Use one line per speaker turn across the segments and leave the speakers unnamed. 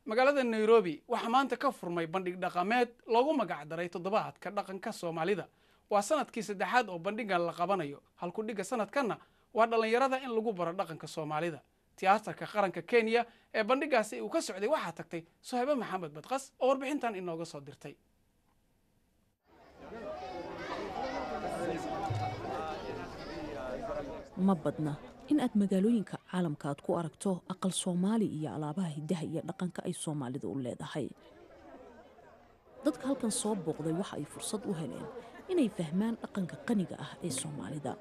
magaalada nairobi waxaa maanta ka furmay bandhig dhaqameed loogu magacdaray toddobaadka dhaqanka soomaalida waa sanadkii saddexaad oo bandhigan la qabanayo halkudhigga sanadkanna waa dhallinyarada in lagu baro dhaqanka soomaalida tiyaatarka qaranka kenya ee bandhigaasi uu ka socday waxaa tagtay sohaybe maxamed badqas oo warbixintan inooga soo dirtay
ma badna in aad magaalooyinka caalamka aad ku aragto aqal soomaali iyo alaabaha hiddaha iyo dhaqanka ay soomaalidu u leedahay dadka halkan soo booqday waxa ay fursad u heleen inay fahmaan dhaqanka qaniga ah ee soomaalida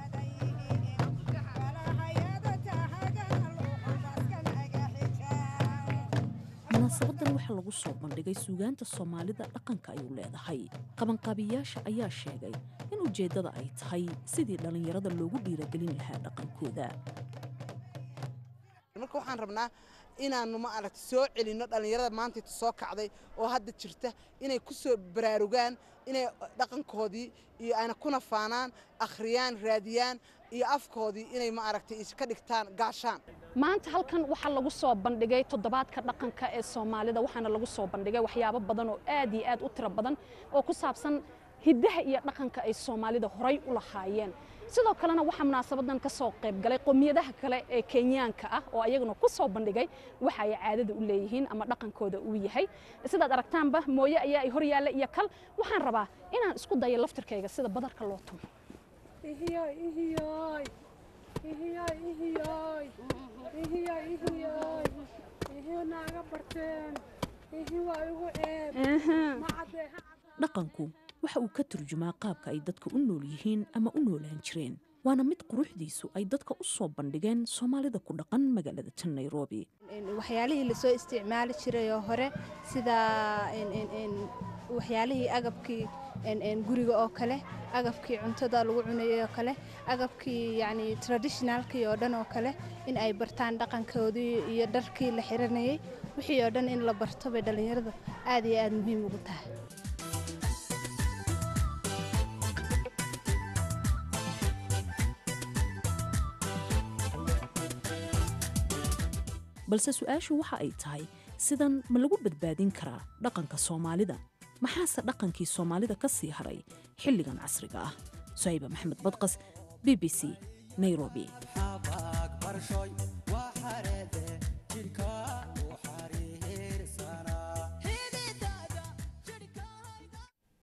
munaasabadan waxaa lagu soo bandhigay suugaanta soomaalida dhaqanka ay u leedahay qabanqaabiyaasha ayaa sheegay in ujeeddada ay tahay sidii dhallinyarada loogu dhiiragelin lahaa dhaqankooda
marka waxaan rabnaa inaannu ma aragta soo celinno dhallinyarada maantayta soo kacday oo hadda jirta inay ku soo baraarugaan inay dhaqankoodii iyo ayna kuna faanaan akhriyaan raadiyaan iyo afkoodii inay ma aragtay ka dhigtaan gaashaan
maanta halkan waxaa lagu soo bandhigay toddobaadka dhaqanka ee soomaalida waxaana lagu soo bandhigay waxyaabo badan oo aad iyo aad u tiro badan oo ku saabsan hiddaha iyo dhaqanka ay soomaalida horay u lahaayeen sidoo kalena waxaa munaasabadan ka soo qayb galay qowmiyadaha kale ee kenyaanka ah oo ayaguna ku soo bandhigay waxa ay caadada u leeyihiin ama dhaqankooda uu yahay sidaad aragtaanba mooye ayaa ay horyaalla iyo kal waxaan rabaa inaan isku dayo laftirkayga sida badarka loo tumo
dhaqanku waxa uu ka turjumaa qaabka ay dadka u nool yihiin ama u noolaan jireen waana mid quruxdiisu ay dadka u soo bandhigeen soomaalida ku dhaqan magaalada tan nairobi
waxyaalihii lasoo isticmaali jiray oo hore sida waxyaalihii agabkii guriga oo kale agabkii cuntada lagu cunayay oo kale agabkii yani traditionalkii oo dhan oo kale in ay bartaan dhaqankoodii iyo dharkii la xiranayay wixii oo dhan in la barto bay dhallinyaradu aad iyo aad muhiim ugu tahay
balse su-aashu waxa ay tahay sidan ma lagu badbaadin karaa dhaqanka soomaalida maxaase dhaqankii soomaalida ka sii haray xilligan casriga ah suhayba maxamed badqas b b c nairobi